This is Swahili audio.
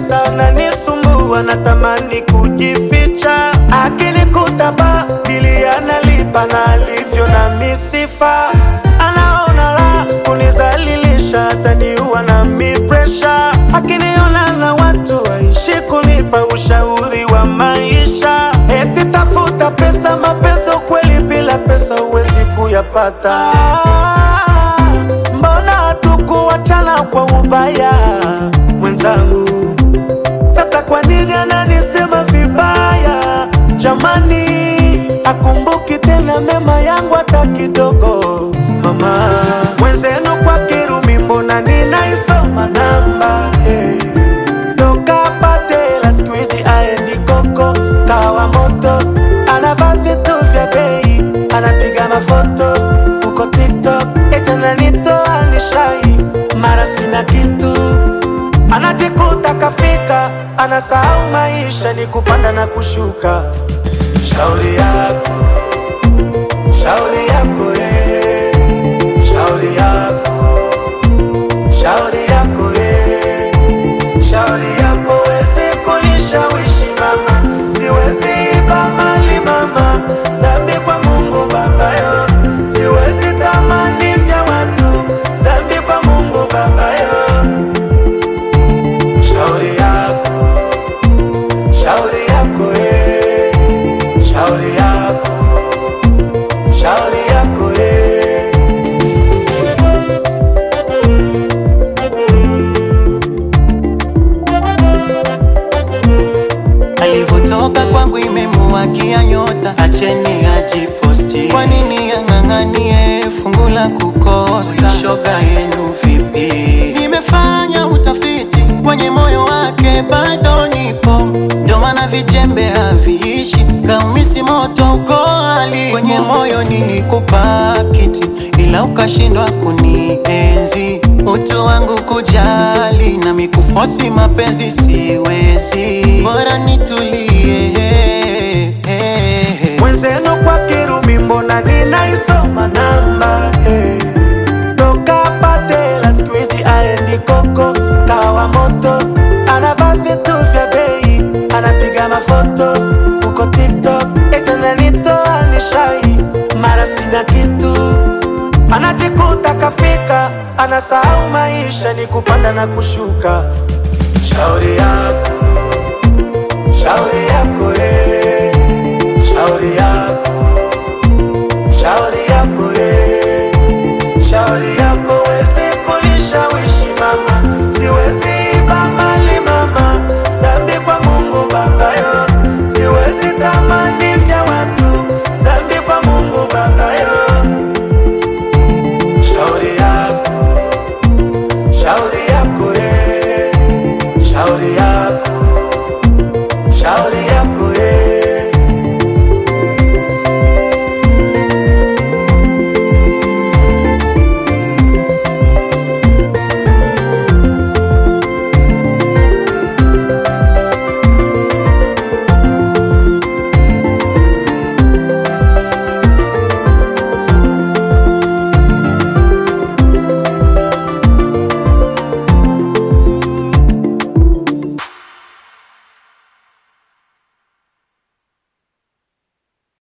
pesa ananisumbua, natamani kujificha, akinikuta ba bili analipa na alivyo na misifa, anaona la kunizalilisha, ataniua na mi presha, akiniona na watu waishi kunipa ushauri wa maisha, eti tafuta pesa, mapenzi ukweli, bila pesa huwezi kuyapata. Mbona hatukuachana kwa ubaya mwenzangu? Sasa kwa nini ananisema vibaya? Jamani, akumbuki tena mema yangu hata kidogo. Mama mwenzenu kwa Kirumi, mbona ninaisoma namba eh. Toka Patela siku hizi aendi koko kawa moto, anavaa vitu vya bei, anapiga mafoto huko TikTok, eti ananitoa nishai, mara sina kitu anajikuta kafika, anasahau maisha ni kupanda na kushuka. Shauri yako, shauri yako, eh. shauri yako, shauri yako, eh. shauri yako, wezi kunishawishi mama, siwezi iba mali mama, zambi kwa Mungu baba yo, siwezi tamani vya watu, zambi kwa Mungu baba yo. Shauri yako, shauri yako, eh. shauri yako, shauri yako, eh. Alivyotoka kwangu imemuwakia nyota, acheni ajiposti. Kwa nini ang'ang'anie fungu la kukosa? Shoga yenu vipi? Nimefanya utafiti kwenye moyo wake, bado nipo, ndio maana vijembe haviishi, kaumisi moto uko ali kwenye moyo nilikupa kiti, ila ukashindwa kunienzi utu wangu kujali na mikufosi mapenzi siwezi, bora nitulie Mwenzenu kwa Kirumi, mbona ninaisoma namba eh. Toka Patela siku hizi aendi koko kawa moto, anavaa vitu vya bei, anapiga mafoto huko TikTok, eti ananitoa nishai, mara sina kitu anajikuta kafika, anasahau maisha ni kupanda na kushuka. Shauri